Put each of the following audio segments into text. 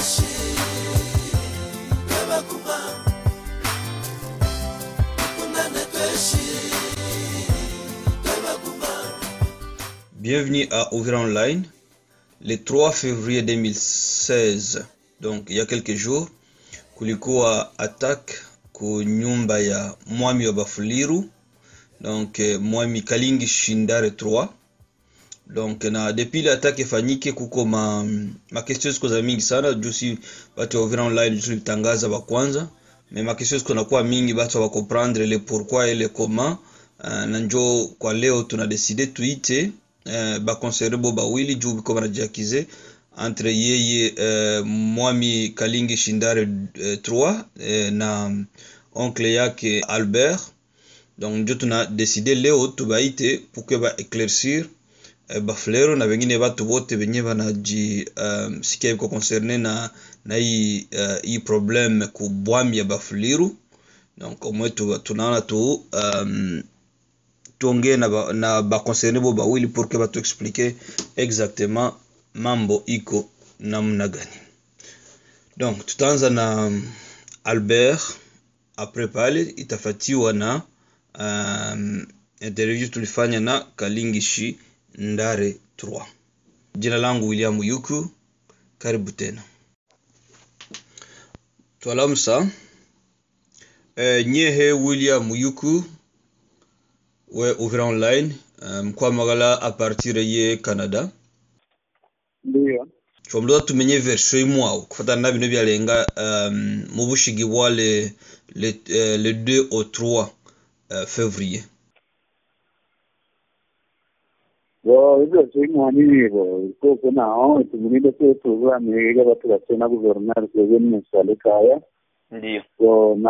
tweshi twebaguma dukundane tweshi twebaguma Bienvenue à Ouvrir Online. Le 3 février 2016, donc il y a quelques jours, kulikuwa attack ku nyumba ya mwami wa Bafuliru, donc eh, mwami Kalingi Shindare 3. Donc na depuis ile attack ifanyike kuko ma, ma questions ziko za mingi sana juu si watu wa Uvira Online juu tulitangaza wa kwanza mais ma questions ziko nakuwa mingi watu wa comprendre le pourquoi et le comment uh, na njo kwa leo tuna decide tuite uh, bakonsere bo bawili juu biko banajiakize entre yeye uh, mwami Kalingi Shindare uh, 3 uh, na oncle yake Albert donc njo tuna decide leo tubaite pour que ba éclaircir eh, bafulero na wengine watu wote wenye wanaji um, sikia iko concerne na na hii uh, hii problem ku bwami ya bafuliru donc omwe tu, tunaona tu um, tuongee na, ba, na baconcerne bo bawili pour que batu explique exactement mambo iko namna gani donc tutaanza na um, albert apres pale itafatiwa na um, interview tulifanya na kalingishi ndare 3 jina langu william yuku karibu tena twalamsa e, nyehe william yuku we uvira online eh, mkwamagala a partir ye canada ndiyo twamloza tumenye version imwawo kufatana na bino byalenga um, mu bushigi bwa le, le, eh, le 2 au 3 uh, février bo ibyo simwani bibo koko naho tumunide ko tuburanire batu batena guverineri twebwe n'umusale kaya Ndiyo. so na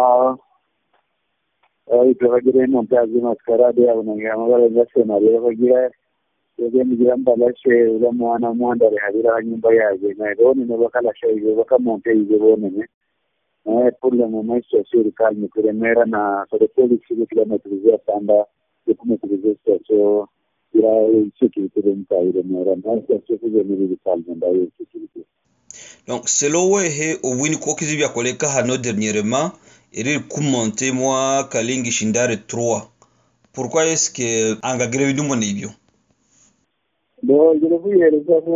ibyo bagira montaje maskarade yabo nangira amabara senariyo bagira twebwe nigira mbalashe ula mwana mwandare habira nyumba yaje na roni no bakalasha ibyo bakamonte ibyo bonene eh pour le moment situation iri calme kuremera na sur les policiers qui la maîtriser sanda de maîtriser situation ira sécurité de mutairemera na situation kuzemera iri calme ndayo sécurité donc selo wehe obwini kokizi byakoleka hano dernièrement iri kumonte mwa kalingi shindare 3 pourquoi est ce que angagire bidumo nibyo ndo ngire kuyihereza ko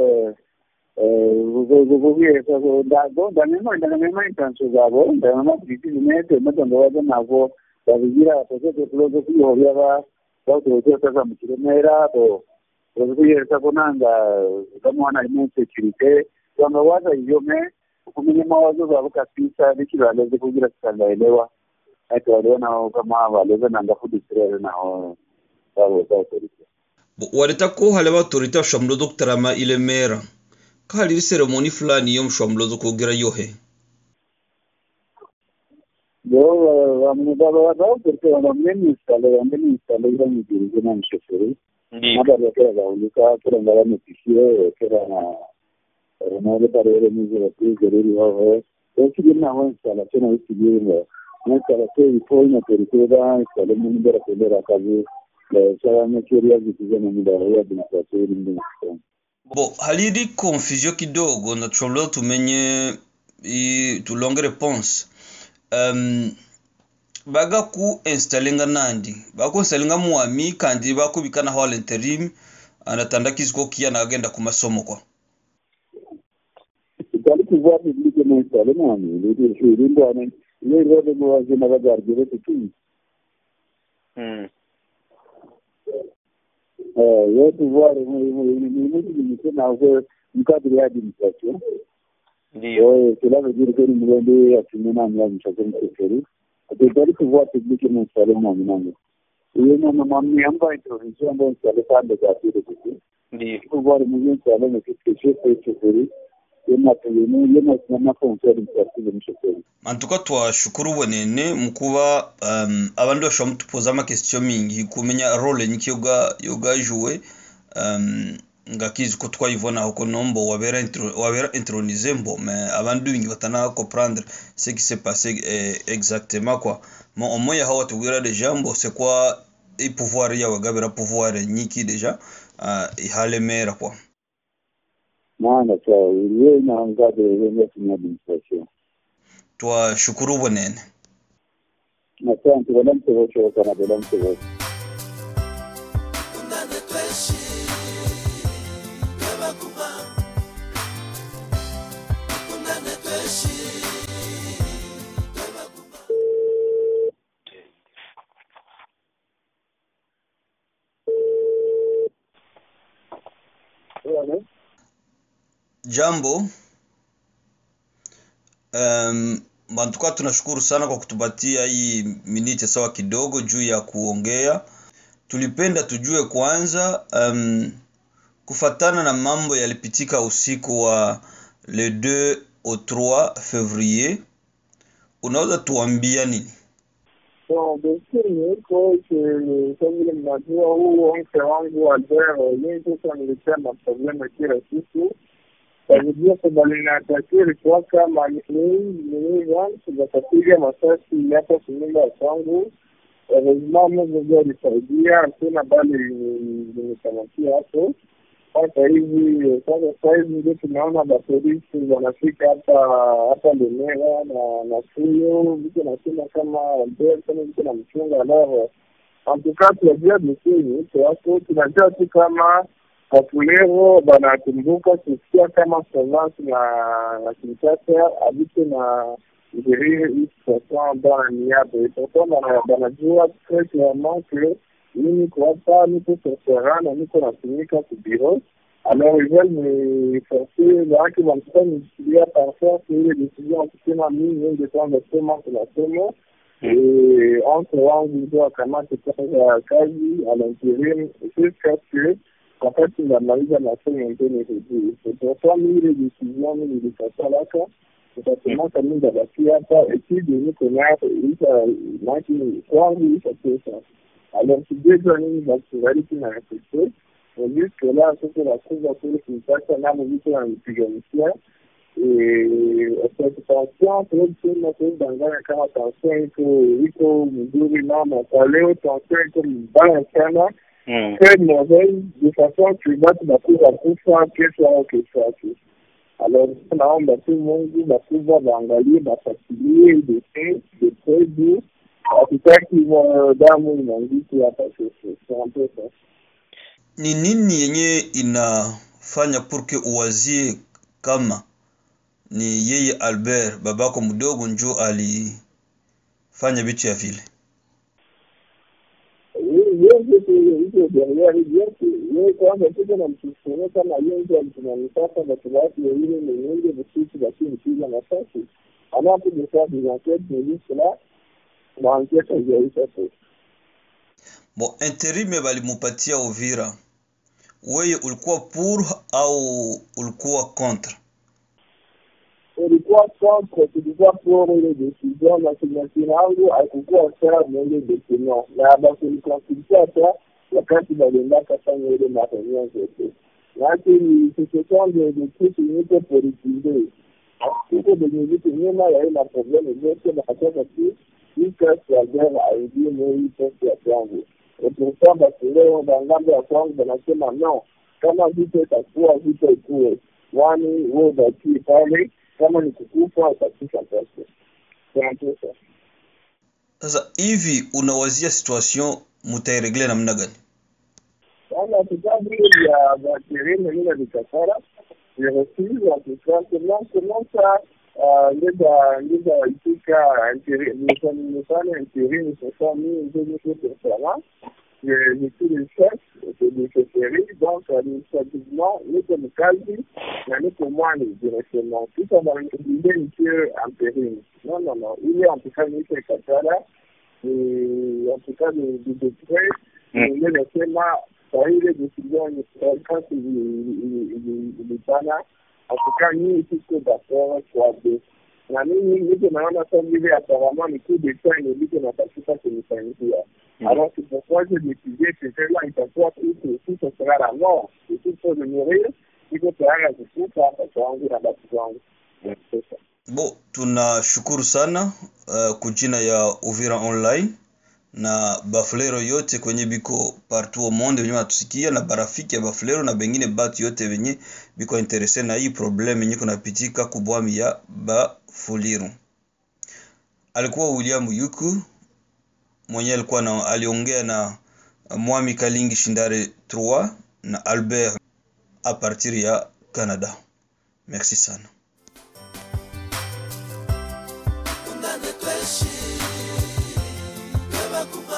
kuyihereza ko ndanema ndanema intention zabo ndanema bizinete matongo baje nabo babigira bateze kulozo kuyohya ba bawutoze kaza mu kiremera bo bazi kuyihereza ko nanga kamwana arimo security kwamba waza iyome kumenya mawazo zabo kabisa nikibalezo kugira tutangaelewa ati waliona kama waleza nanga fudisirere naho babo bawutorize Bo, waleta ko hale baautorité bashobora kutarama ile mera ko hari ceremony fulani yo mushobora kugira yohe Yo, bamugabo porque bamwe n'instale bamwe n'instale ira mu gihe na mshoferi Ndiyo. nabari kera bahulika kera ngara notifiye kera na na parere mizo batize riri hoho eki gina ho installation na eki gina na installation ipo ina perikura installe mu ndera kudera kazi sara na keria zitize na ndara ya administration iri ndi bo hari iri confusion kidogo na tushobora tumenye i- tulonge réponse um, baga ku instalinga nandi baku instalinga mwami kandi bakubikana ho l'interim anatanda kiziko kiya nagenda ku masomo kwa itali kuva publique na installe mwami ndi shuri ndwane ile rode mu wazina bagargere tutu Mm. yo pouvoir limite ntabwo mukadiri ya administration Ndiyo. cela veut dire que ni mulende atumye nani ya administration msekeri atari pouvoir publique mu installe mwami nange iyo mama mwami yamba introduction yamba installe kande ka tire tutu Ndiyo. pouvoir mu installe ne kitu chef msekeri yema tuyenu yema na fonction administrative msekeri antuka twashukuru bwenene mukuba um, abandi bashobora mutupoza amakesitio mingi kumenya role nyiki yoga yoga jouer um, ngakizi ko twayibonaho ko nombo wabera intro, wabera intronize mbo mais abandi bingi batana comprendre ce qui s'est passé eh, exactement quoi mo omo ya hawa tubwira deja mbo c'est quoi i pouvoir ya wagabera pouvoir nyiki deja uh, ihale mera quoi maana sawa iliyo inaangaza ile kwenye administration twashukuru bwenene asante wala mtobosho kana wala mtobosho undane tweshi twebaguma undane tweshi twebaguma jambo um, bantuka tunashukuru sana kwa kutupatia hii miniti sawa kidogo juu ya kuongea tulipenda tujue kwanza um, kufatana na mambo yalipitika usiku wa le 2 au 3 fevrier unaweza tuambia nini Bon, desturi iko kama vile mnajua, huu mke wangu Albert Olingo kaniletea maproblema kila siku kavidia sabalinatakiwa ilikuwa kama zakapiga masasi hapa kunyumba ya kwangu. Heureusement Mungu alisaidia, hakuna bali nimekamatia hapo. Sasa hivi sasa sasa hivi ndio tunaona mapolisi wanafika hapa hapa Lemera na na Fuyo, viko nasema kama Albert kama viko na mchunga alors en tout cas tunajua bisini wako tunajua tu kama Wafulero banakumbuka kusikia kama Provence na na Kinshasa habite na gérir hii situation dans la niabe et pourtant bana- banajua très clairement que mimi kwa hapa niko sur terrain na niko natumika ku bureau alors ils veulent me forcer maanake wanataka nishikilia par force ile décision kusema mimi niende kwanza soma tunasoma et entre wangu ndio akamate kwanza kazi à l'intérim jusqu'à ce que wakati ndamaliza masomo ndio nirudie pourtant mimi ile décision mimi nilikatalaka nikasemaka mi ndabaki hapa etide niko nayo isha maki kwangu isha pesa alors sijejua nini bakingaliki na reflekte jusque là soko nakuza kule kinshasa namo viko nanipiganisha tension tunakusema tuidanganya kama tension iko iko mzuri mama kwa leo tension iko mbaya sana Mm. très mauvaise de façon que watu bakuwa kufa kesho au kesho yake. Alors naomba tu Mungu bakubwa waangalie bafatilie dossier de très dur, hatutaki hivyo damu inaangiki hapa kesho. C'est un peu ça. ni nini yenye inafanya purke uwazie kama ni yeye albert babako mdogo njo alifanya vitu ya vile hizo derrière vyote yeye kwanza tuko na mtusuno kama yeye alitunanipata watu wake wengine ni wengi vitu lakini piga nafasi anapo de faire des enquêtes de juste là na enquête haijaisha tu bo interime balimupatia uvira weye ulikuwa pour au ulikuwa contre ulikuwa contre tulikuwa pour ile decision na sinyatini yangu haikukuwa sawa na ile decision na bakunikonsultia hata wakati baliendaka fanya ile mareunion zote lakini situation de de truc niko politize tuko benye vitu nyuma ya ile probleme zote bakataka tu jusqu'à ce que guerre aidie moi poste ya kwangu et pourtant basi leo bangambo ya kwangu banasema non kama vita itakuwa vita ikuwe wani wewe ubakie pale kama ni kukufa utakufa sasa tunatesa sasa hivi unawazia situation mutairegle namna gani sana vitabu vya vya terene vile vikasara virefuse en tout cas comment comment ça ngeza ngeza itika nifanye intérim sasa mimi ndio niko performant je suis le chef de ce série donc administrativement niko mkazi na niko mwani directement kisha bananiulize nikiwe intérim non non non ile en tout cas niko ikasara ni en tout cas ni ni de près ile nasema kwa ile decision serikali ilipana atuka nyinyi tuko d'accord kwa de na mimi niko naona sa vile apparemment ni coup d'état inabidi natafuta kunifanyia alors c'est pourquoi j'ai décidé que cela itakuwa kitu si ce sera la mort et tout pour de mourir iko tayari kukufa watoto wangu na basi wangu c'est ça bo tunashukuru sana uh, kujina ya uvira online na bafulero yote kwenye biko partout au monde wenye wanatusikia na barafiki ya bafulero na bengine batu yote wenye biko interese na hii problem yenye kunapitika kubwami ya bafuliru alikuwa william yuku mwenye alikuwa na, aliongea na mwami kalingi shindare 3 na albert a partir ya canada merci sana undane tweshi twebaguma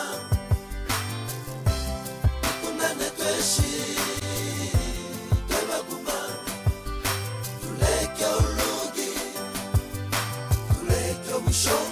undane tweshi twebaguma tuleke olugi tuleke obushonga